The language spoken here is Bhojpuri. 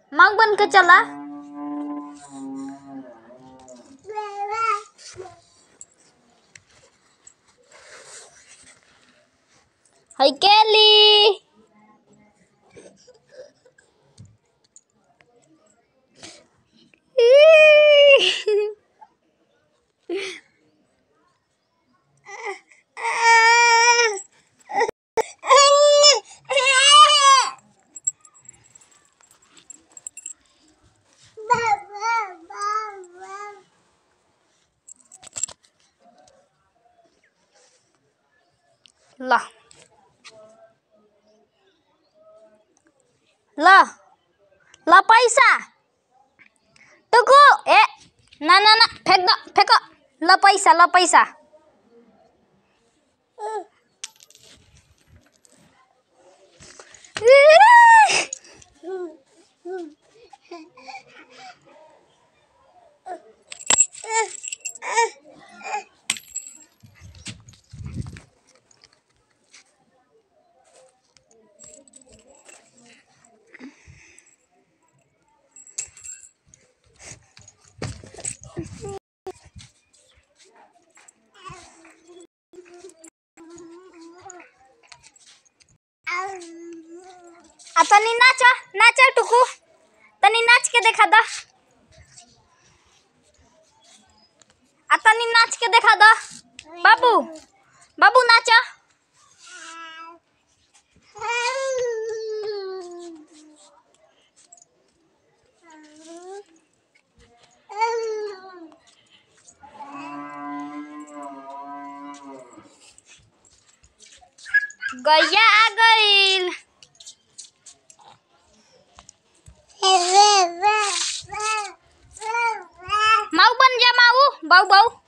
मांग बन के चला हाय केली ल ल ल पैसा टुकु ए ना ना ना फेंक दो फेंको ल पैसा ल पैसा आ तनी नाच नाच टुकु तनी नाच के देखा द आ तनी नाच के देखा द बाबू बाबू नाच गैया आ गईल माऊ बन जा माऊ बाऊ बाऊ